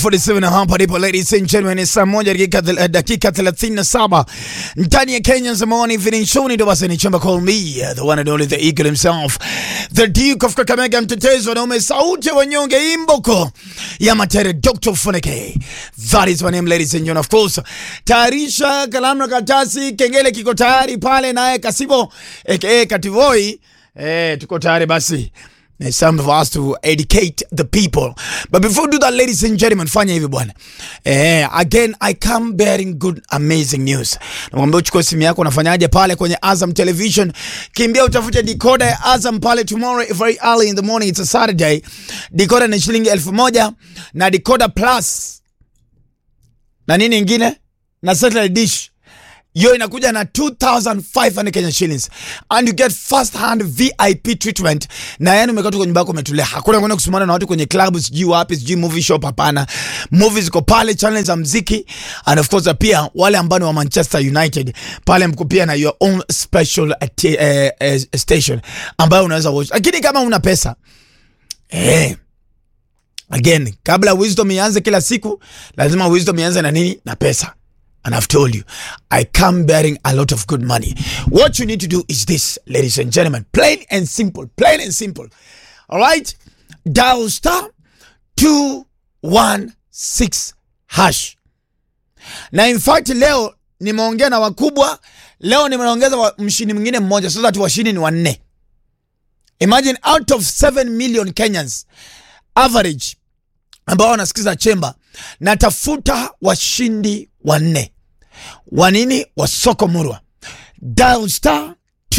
47 hapa ndipo ladies and gentlemen, ni saa moja dakika thel- dakika 37 ndani ya Kenya's Morning Evening Show. Ni ndo basi ni chamba call me the one and only the eagle himself the Duke of Kakamega, mtetezi wa naume, sauti ya wanyonge, imboko ya matere, Dr. Funeke. That is my name ladies and gentlemen. Of course, tayarisha kalamu na karatasi, kengele kiko tayari pale, naye Kasibo aka Kativoi, eh, tuko tayari basi It's time for us to educate the people. But before we do that, ladies and gentlemen, fanya hivi bwana. Eh, again, I come bearing good, amazing news. Namwambia uchukue simu yako unafanyaje pale kwenye Azam Television. Kimbia utafute decoder ya Azam pale tomorrow very early in the morning. It's a Saturday. Decoder ni shilingi elfu moja na decoder plus na nini ingine na satellite dish hiyo inakuja na 2500 Kenya shillings and you get first hand VIP treatment, na yani umekaa tu kwenye nyumba yako umetulia, hakuna kwenda kusumana na watu kwenye club, sijui wapi, sijui movie shop. Hapana, movies ziko pale, channel za mziki, and of course pia wale ambao ni wa Manchester United pale mko pia na your own special uh, t- eh, eh, station ambayo unaweza watch, lakini kama una pesa eh again, kabla wisdom ianze kila siku, lazima wisdom ianze na nini? Na pesa. And I've told you, I come bearing a lot of good money. What you need to do is this, ladies and gentlemen, plain and simple, plain and simple. All right, dial star two one six hash. Na in fact leo nimeongea na wakubwa, leo nimeongeza wa- mshindi mwingine mmoja, so that washindi ni wanne. Imagine out of 7 million Kenyans average ambao wanasikiza chemba, natafuta washindi wanne wa nini? Wa soko murwa. Dial star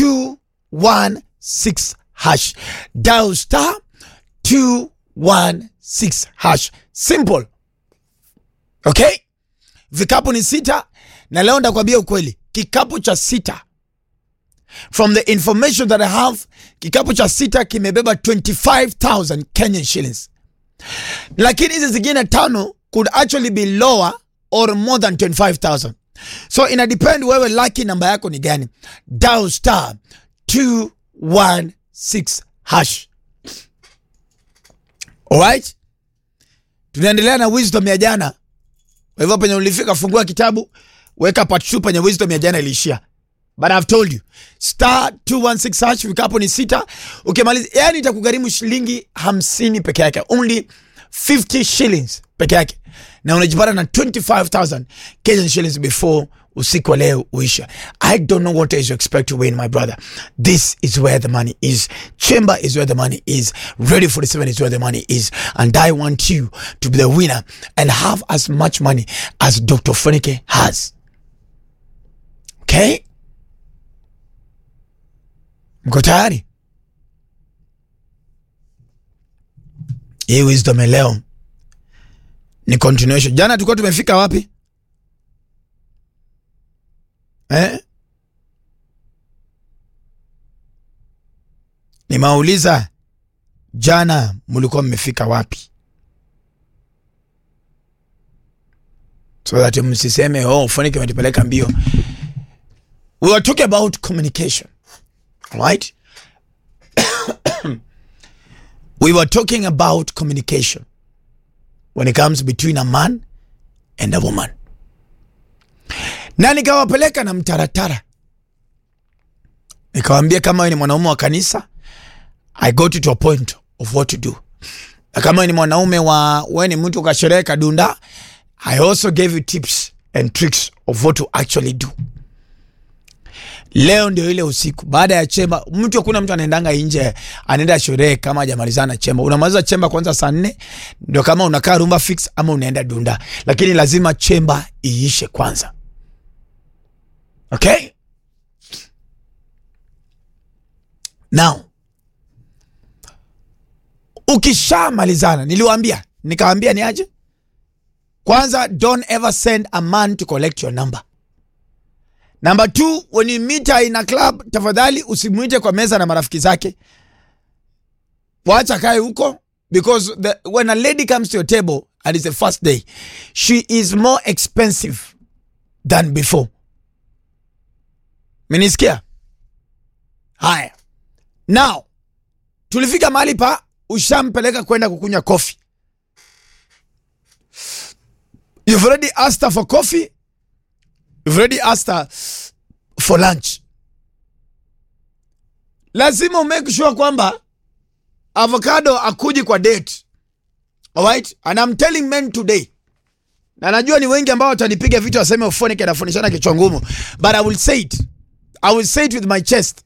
216 hash, dial star 216 hash, simple. Okay, vikapu ni sita, na leo ndakwambia ukweli, kikapu cha sita from the information that I have, kikapu cha sita kimebeba 25,000 Kenyan shillings lakini hizi zingine tano could actually be lower or more than 25000 so ina depend wewe lucky namba yako ni gani dial star 216 hash alright tunaendelea na wisdom ya jana kwa hivyo penye ulifika fungua kitabu weka part 2 penye wisdom ya jana iliishia but I've told you star 216 hash vikapo ni sita ukimaliza yani itakugharimu shilingi hamsini peke yake only 50 shillings peke yake na unajipata na 25000 Kenyan shillings before usiku wa leo uisha I don't know what is you expect to win my brother this is where the money is chamber is where the money is ready 47 is where the money is and I want you to be the winner and have as much money as Dr. Funike has okay mko tayari? Hii wisdom ya leo ni continuation. Jana tulikuwa tumefika wapi eh? Nimauliza jana mlikuwa mmefika wapi, so that msiseme oh, Funike ametupeleka mbio. We were talking about communication right? we were talking about communication when it comes between a man and a woman, na nikawapeleka na mtaratara, nikawambia kama wewe ni mwanaume wa kanisa, I got you to a point of what to do, na kama wewe ni mwanaume wa wewe ni mtu kasherehe kadunda, I also gave you tips and tricks of what to actually do. Leo ndio ile usiku baada ya chemba, mtu hakuna mtu anaendanga nje anaenda sherehe kama hajamalizana chemba. Unamaliza chemba kwanza saa nne ndio kama unakaa rumba fix ama unaenda dunda, lakini lazima chemba iishe kwanza. Okay, now ukishamalizana, niliwaambia nikawaambia ni aje kwanza, don't ever send a man to collect your number. Number two, when you meet her in a club, tafadhali usimwite kwa meza na marafiki zake, wacha kae huko because the, when a lady comes to your table and it's the first day, she is more expensive than before. Menisikia? Haya, now tulifika mahali pa ushampeleka kwenda kukunywa kofi You've already asked her for coffee. You've already asked her for lunch. Lazima make sure kwamba avocado akuji kwa date. Alright? And I'm telling men today. Na najua ni wengi ambao watanipiga vitu waseme ufonike anafundishana kichwa ngumu. But I will say it. I will say it with my chest.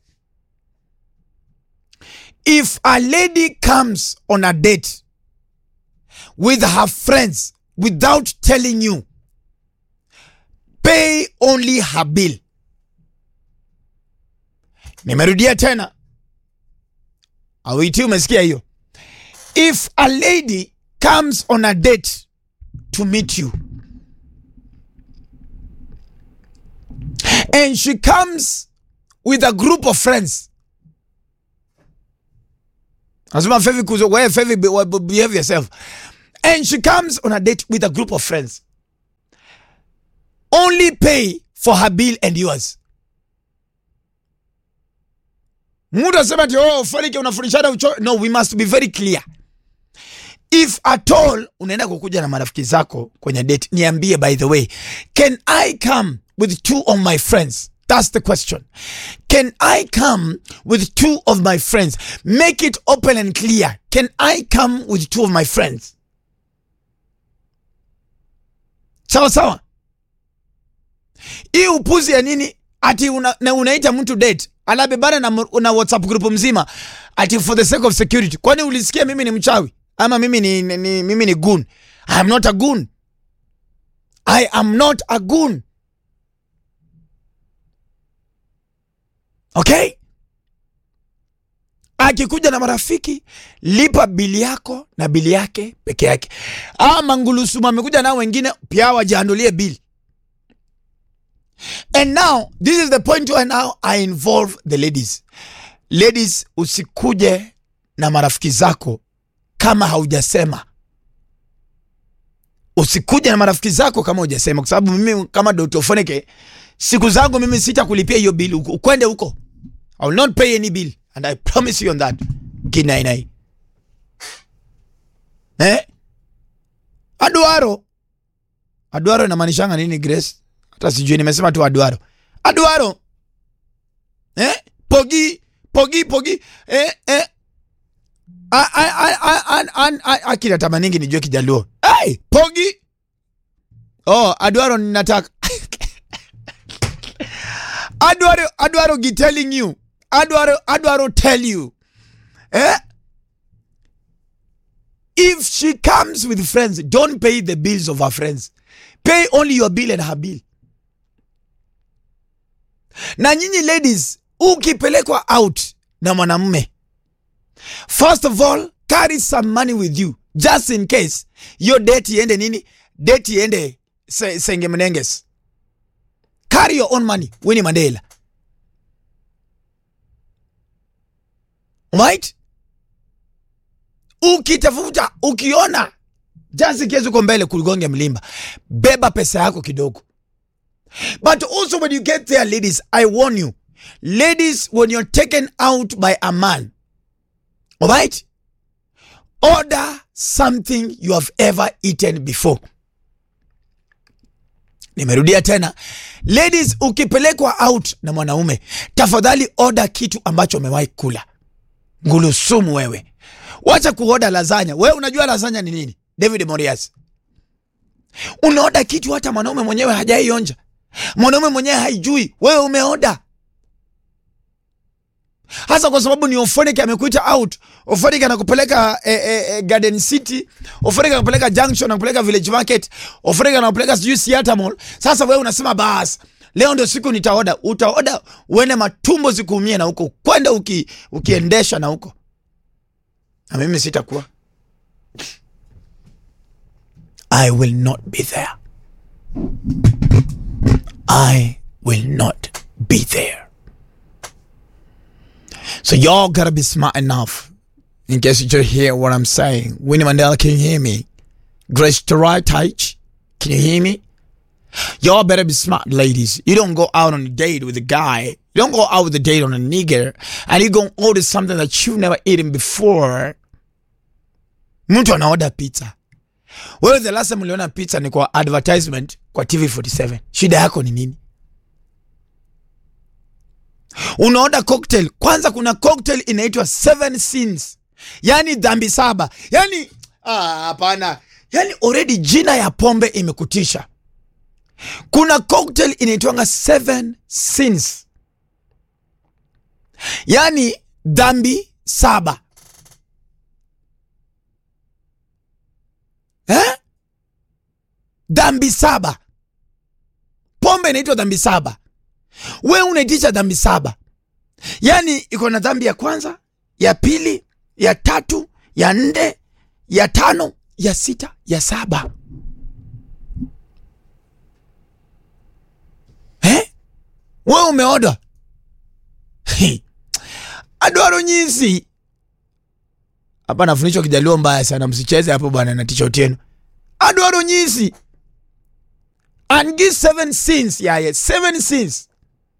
If a lady comes on a date with her friends without telling you, pay only her bill. Nimerudia tena. Awiti, umesikia hiyo? If a lady comes on a date to meet you and she comes with a group of friends Nasema Fevi kuzo, wewe Fevi be- be- behave yourself. And she comes on a date with a group of friends. Only pay for her bill and yours. Mtu asema ati oh, Fariki unafundishana ucho. No, we must be very clear. If at all unaenda kukuja na marafiki zako kwenye date, niambie by the way, can I come with two of my friends? That's the question. Can I come with two of my friends? Make it open and clear. Can I come with two of my friends? Sawa sawa. Hii upuzi ya nini? Ati una, na unaita mtu date anabebana na, mu- na WhatsApp group mzima ati for the sake of security. Kwani ulisikia mimi ni mchawi ama mimi ni, ni, ni mimi ni goon? I am not a goon. I am not a goon. Okay? Akikuja na marafiki, lipa bili yako na bili yake peke yake. Ama ngulusumu amekuja nao wengine pia wajiandulie bili. And now this is the point where now I involve the ladies. Ladies, usikuje na marafiki zako kama haujasema. Usikuje na marafiki zako kama hujasema, kwa sababu mimi kama Dr. Foneke siku zangu mimi sita kulipia hiyo bili. Ukwende huko, I will not pay any bill and I promise you on that. Kinainai eh? Aduaro, aduaro inamaanishanga nini Grace? Hata sijui, nimesema tu aduaro. Aduaro eh? Pogi, pogi, pogi eh, eh. A- a- a- a- a- a- a- akina tamaningi nijue kijaluo hey, pogi oh, aduaro ninataka aduaro aduaro gi telling you aduaro aduaro tell you eh? if she comes with friends don't pay the bills of her friends pay only your bill and her bill na nyinyi ladies ukipelekwa out na mwanamume first of all carry some money with you just in case your date iende nini date iende se, senge mnenges carry your own money Winnie Mandela right ukitafuta ukiona just in case uko mbele kuligonge mlimba beba pesa yako kidogo but also when you get there ladies i warn you ladies when you're taken out by a man all right order something you have ever eaten before nimerudia tena ladies ukipelekwa out na mwanaume tafadhali order kitu ambacho umewahi kula ngulusumu wewe wacha kuoda lazanya wewe unajua lazanya ni nini david morias unaoda kitu hata mwanaume mwenyewe hajaionja mwanaume mwenyewe haijui wewe umeoda hasa kwa sababu ni Ofonik amekuita out. Ofonik anakupeleka eh, eh, eh, Garden City, Ofonik anakupeleka Junction, anakupeleka Village Market, Ofonik anakupeleka sijui Seattle Mall. Sasa wewe unasema bas, leo ndio siku nitaoda. Utaoda uende matumbo zikuumie na huko, kwenda uki, ukiendesha na huko, na mimi sitakuwa. I will not be there. I will not be there. So y'all gotta be smart enough. In case you just hear what I'm saying. Winnie Mandela, can you hear me? Grace Terai Taich, can you hear me? Y'all better be smart, ladies. You don't go out on a date with a guy. You don't go out with a date on a nigger, and you gonna order something that you've never eaten before. Mtu anaorder pizza. wewe the last time uliona pizza ni kwa advertisement kwa TV47 shida yako ni nini unaoda cocktail kwanza kuna cocktail inaitwa seven sins yani dhambi saba yani ah, hapana yani already jina ya pombe imekutisha kuna cocktail inaitwanga seven sins yani dhambi saba eh? dhambi saba pombe inaitwa dhambi saba we unaitisha dhambi saba yaani iko na dhambi ya kwanza ya pili ya tatu ya nne ya tano ya sita ya saba eh? we umeoda adwaro nyisi hapa nafundishwa kijaluo mbaya sana msicheze hapo bwana na t-shirt yenu adwaro nyisi angi seven sins yaye seven sins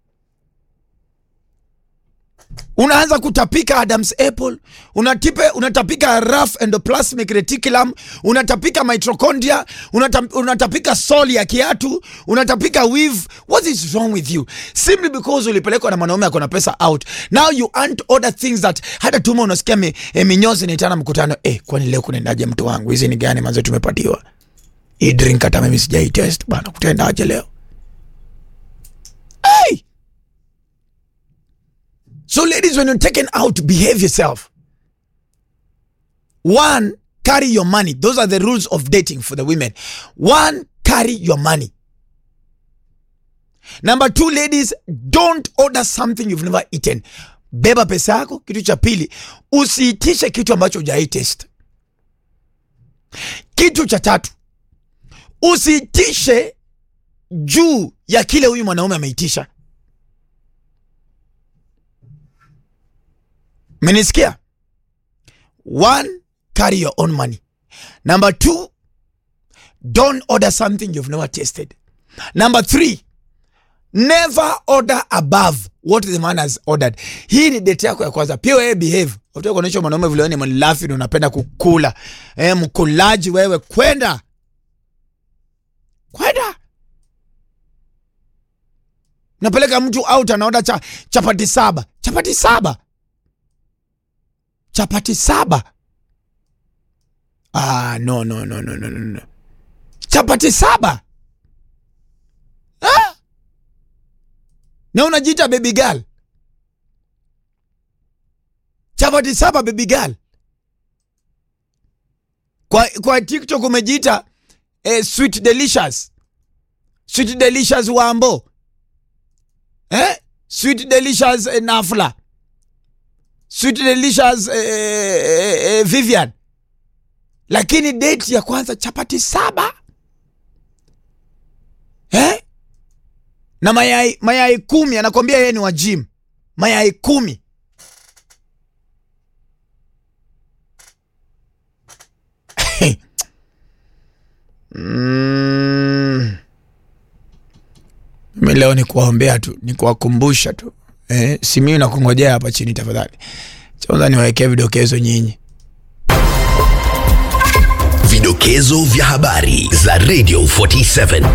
unaanza kutapika Adam's apple, unatipe, unatapika rough endoplasmic reticulum, unatapika mitochondria, unatap, unatapika soli ya kiatu, unatapika weave. What is wrong with you? Simply because ulipelekwa na mwanaume ako na pesa out. Now you aren't order things that hata tuma unasikia mi, eh, minyozi inaitana mkutano. Eh, kwani leo kunaendaje mtu wangu? Hizi ni gani manzo tumepatiwa? Hii drink hata mimi sijai test bana, kutaendaje leo? Hey! So, ladies, when you're taken out, behave yourself. One, carry your money. Those are the rules of dating for the women. One, carry your money. Number two, ladies, don't order something you've never eaten. Beba pesa yako. Kitu cha pili, usiitishe kitu ambacho hujai test. Kitu cha tatu, usiitishe juu ya kile huyu mwanaume ameitisha. Menisikia? One, carry your own money. Number two, don't order something you've never tasted. Number three, never order above what the man has ordered. Hii ni date yako ya kwanza. Pia wewe behave. Utaka kuonyesha mwanaume vile wewe ni mlafi na unapenda kukula. Eh, mkulaji wewe kwenda. Kwenda. Napeleka mtu out anaoda cha, chapati saba. Chapati saba chapati saba. Ah, no, no, no, no, no, no. Chapati saba ah? Na unajiita baby girl, chapati saba baby girl. Kwa, kwa TikTok umejiita eh, sweet delicious, sweet delicious wambo eh? sweet delicious eh, nafla Sweet Delicious eh, eh, eh, Vivian, lakini date ya kwanza chapati saba eh? na mayai mayai kumi. Anakwambia yeye ni wa gym, mayai kumi. mm. Mi leo ni kuwaombea tu, ni kuwakumbusha tu Eh, simiu na kungojea hapa chini tafadhali. Kwanza niwaekee vidokezo nyinyi. Vidokezo vya habari za Radio 47.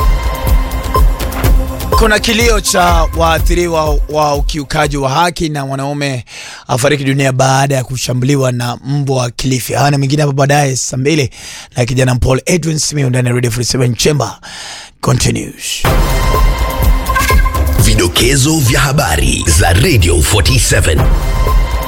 Kuna kilio cha waathiriwa wa ukiukaji wa haki na mwanaume afariki dunia baada ya kushambuliwa na mbwa Kilifi. Haya na mengine hapa baadaye saa mbili na kijana Paul Edwin Simiu ndani ya Radio 47 Chamber continues. Vidokezo vya habari za Radio 47.